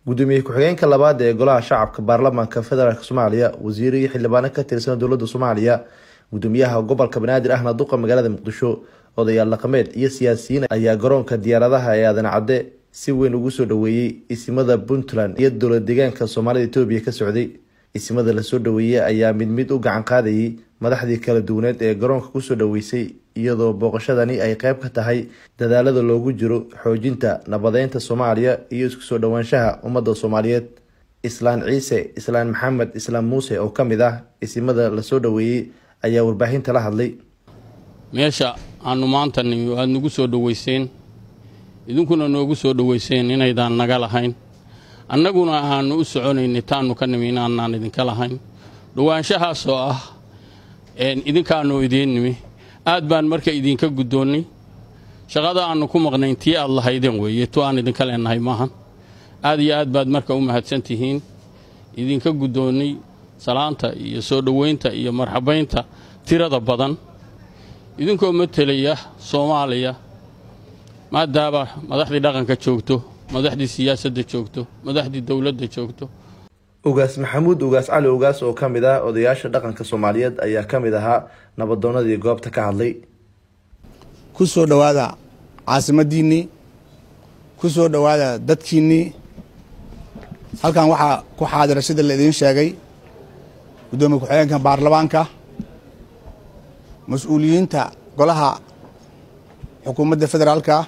gudoomiye ku-xigeenka labaad ee golaha shacabka baarlamaanka federaalk soomaaliya wasiiro iyo xildhibaano ka tirsan dowlada soomaaliya gudoomiyaha gobolka banaadir ahna duqa magaalada muqdisho odayaal dhaqameed iyo siyaasiyiin ayaa garoonka diyaaradaha ee aadan cadde si weyn ugu soo dhaweeyey isimada puntland iyo dowlad deegaanka soomaalida etoobiya ka socday isimada lasoo dhaweeyey ayaa mid mid u gacan qaadayay madaxdii kala duwaneed ee garoonka kusoo dhaweysay iyadoo booqashadani ay qeyb ka tahay dadaalada loogu jiro xoojinta nabadeynta soomaaliya iyo isku soo dhowaanshaha ummadda soomaaliyeed islaan ciise islaan maxamed islaam muuse oo ka mid ah isimada lasoo dhaweeyey ayaa warbaahinta la hadlay meesha aanu maanta nimi aada nagu soo dhoweyseen idinkuna noogu soo dhoweyseen inaydaan naga lahayn annaguna aanu u soconaynay taannu ka nimi inaanaan idinka lahayn dhowaanshahaasoo ah idinkaanu idiin nimi aad baan marka idinka guddoonnay shaqada aannu ku maqnayn tii aad lahaydeen weeye tu aan idinka leenahay maahan aad iyo aad baad marka u mahadsan tihiin idinka guddoonnay salaanta iyo soo dhoweynta iyo marxabaynta tirada badan idinkoo matelaya soomaaliya maadaama madaxdii dhaqanka joogto madaxdii siyaasadda joogto madaxdii dowladda joogto ugaas maxamuud ugaas cali ugaas oo ka mid ah odayaasha dhaqanka soomaaliyeed ayaa ka mid ahaa nabadoonnadii goobta ka hadlay ku soo dhowaada caasimadiinnii ku soo dhowaada dadkiinnii halkan waxaa ku xaadira sida la idiin sheegay guddoomiye ku-xigeenka baarlamaanka mas-uuliyiinta golaha xukuumadda federaalka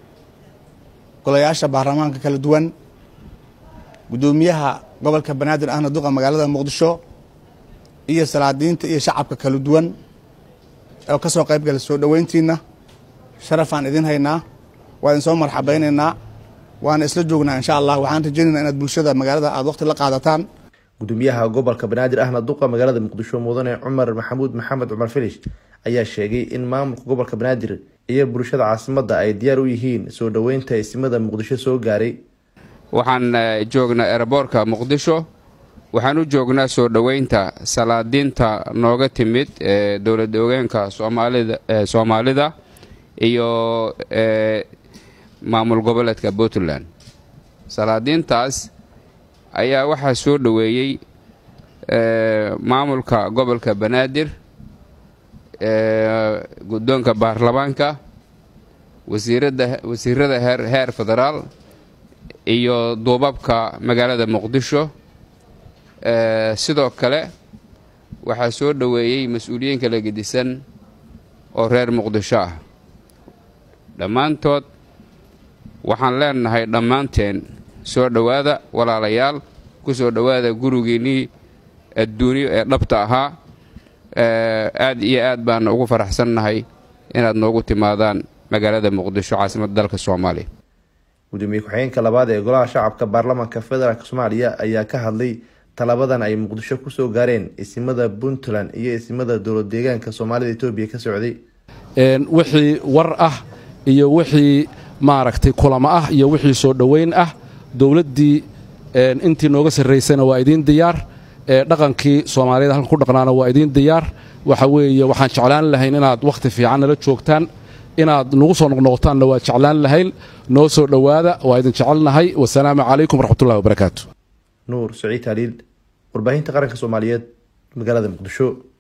golayaasha baarlamaanka kala duwan guddoomiyaha gobolka banaadir ahna duqa magaalada muqdisho iyo salaadiinta iyo shacabka kala duwan oo ka soo qayb gala soo dhoweyntiinna sharafaan idin haynaa waa idin soo marxabaynaynaa waana isla joognaa insha allah waxaan rajaynaynaa inaad bulshada magaalada aada waqti la qaadataan gudoomiyaha gobolka banaadir ahna duqa magaalada muqdisho mudane cumar maxamuud maxamed cumar filish ayaa sheegay in maamulka gobolka banaadir iyo bulshada caasimadda ay diyaar u yihiin soo dhoweynta isimada muqdisho soo gaaray waxaan joognaa ereboorka muqdisho waxaan u joognaa soo dhoweynta salaadiinta nooga timid ee dowlad ogeenka soomaalida iyo maamul goboleedka puntland salaadiintaas ayaa waxaa soo dhoweeyey maamulka gobolka banaadir guddoonka baarlamaanka wasiirada heer federaal iyo duubabka magaalada muqdisho sidoo kale waxaa soo dhoweeyey mas-uuliyiin kala gedisan oo reer muqdisho ah dhammaantood waxaan leenahay dhammaanteen soo dhowaada walaalayaal ku soo dhowaada gurigiinnii adduunyo ee dhabta ahaa aad iyo aad baan ugu faraxsannahay inaad noogu timaadaan magaalada muqdisho caasimadda dalka soomaaliya gudoomiye ku-xigeenka labaad ee golaha shacabka baarlamaanka federaalk soomaaliya ayaa ka hadlay talabadan ay muqdisho kusoo gaareen isimada puntland iyo isimada dowlad deegaanka soomaalida etoobiya ka socday wixii war ah iyo wixii maaragtay kulamo ah iyo wixii soo dhoweyn ah dowladdii intii nooga sarraysana waa idiin diyaar dhaqankii soomaaliyeed halkan ku dhaqnaana waa idiin diyaar waxa weeye waxaan jeclaan lahayn inaad wakhti fiican nala joogtaan inaad nagu soo noqnoqotaanna waa jeclaan lahayn noo soo dhowaada waa idin jecelnahay wasalaamu calaykum waraxmatullahi wabarakaatu nuur saciid haliil warbaahinta qaranka soomaaliyeed magaalada muqdisho